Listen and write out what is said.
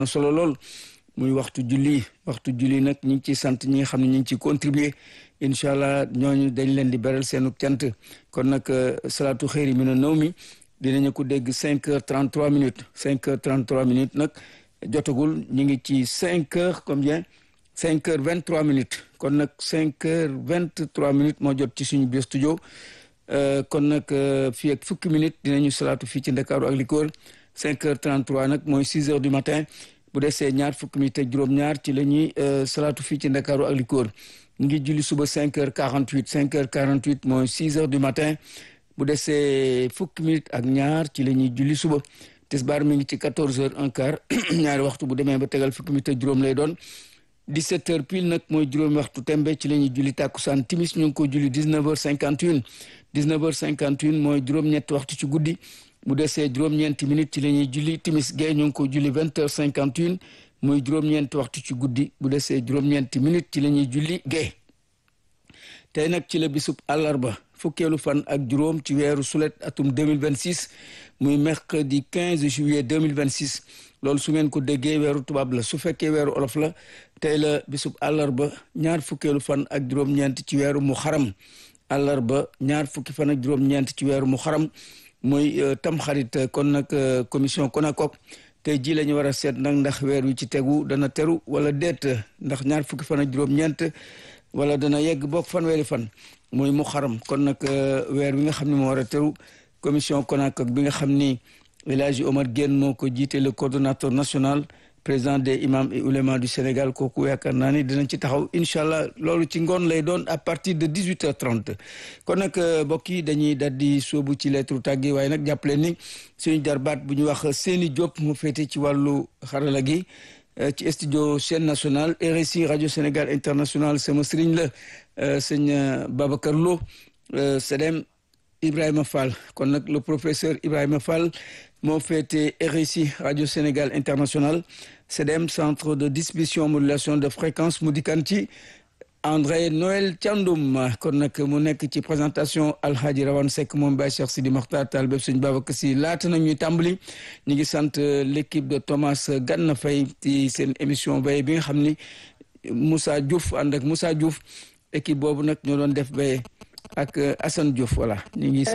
na solo lool muy waxtu julli waxtu julli nag ñu ngi ciy sant ñi nga xam ne ñu ngi ciy contribuer incha allah ñooñu dañ leen di beral seenu cant kon nag salaatu xëyri mi na naw mi dinañu ko dégg cinq heures trente trois minutes cinq heures trente trois minutes nag jotagul ñu ngi ci cinq heures combien cinq heures vingt trois minutes kon nag cinq heures vingt trois minutes moo jot ci suñu biir studio kon nag fii ak fukki minutes dinañu salaatu fii ci Ndakaaru ak li ko wër cinq heures trente trois nag mooy six heures du matin bu desee ñaar fukki minutes ak juróom-ñaar ci la ñuy salaatu fii ci Ndakaaru ak li ko wër ñu ngi julli suba cinq heures quarante huit cinq heures quarante huit mooy six heures du matin bu desee fukki minutes ak ñaar ci la ñuy julli suba tisbaar mi ngi ci quatorze heures un quart ñaari waxtu bu demee ba tegal fukki minutes ak juróom lay doon dix-sept heures pile nag mooy juróomi waxtu tembe ci la ñuy julli tàkkusaan timis ñu ngi ko julli dix-neuf heures cinquante une dix-neuf heures cinquante une mooy juróom-ñetti waxtu ci guddi bu desee juróom-ñeenti minutes ci la ñuy julli timis gay ñu ngi ko julli vingt heures cinquante une muy juróom-ñeenti waxtu ci guddi bu desee juróom-ñeenti minutes ci la ñuy julli gay tey nag ci la bisub àllarba fukkeelu fan ak juróom ci weeru sulet atum 2026 muy mercredi 15 juillet 2026 loolu su ngeen ko déggee weeru tubaab la su fekkee weeru olof la tey la bisub àllarba ñaar fukkeelu fan ak juróom-ñeent ci weeru mu xaram àllarba ñaar fukki fan ak juróom-ñeent ci weeru mu xaram muy tamxarit kon nag commission CONACOC tey jii la ñu war a seet nag ndax weer wi ci tegu dana teru wala déet ndax ñaar fukki fan ak juróom-ñeent wala dana yegg bokk fanweeri fan muy mu xaram kon nag weer wi nga xam ne moo war a teru commission CONACOC bi nga xam ni El Hadji Omar Guène moo ko jiite le coordonnateur national président des imams et oulémas du Sénégal kooku yaakaar naa ni dinañ ci taxaw incha allah loolu ci ngoon lay doon à partir de dix huit heures trente kon nag mbokk yi dañuy daal di sóobu ci lettre tàggi waaye nag jàppale ni suñu jarbaat bu ñu wax Séni Diop mu féete ci wàllu xarala gi ci studio chaîne nationale RSI radio Sénégal international sama sëriñ la sëñ Babacar Lo Sedem Ibrahima Fall kon nag le professeur Ibrahima Fall moo féete RSI radio Sénégal international Sedem centre de distribution modulation de fréquence mu dikkan ci André Noël Thiandoum kon nag mu nekk ci présentation Alhaji Rawane Seck moom Baye Cheikh Sidi Makhtar Tall bépp suñu Babacar Si laata na ñuy tàmbali ñu ngi sant l'équipe de Thomas Ganna Faye ci seen émission Baye bi nga xam ni Moussa Diouf ànd ak Moussa Diouf équipe boobu nag ñoo doon def Baye ak Assane Diouf voilà ñu ngi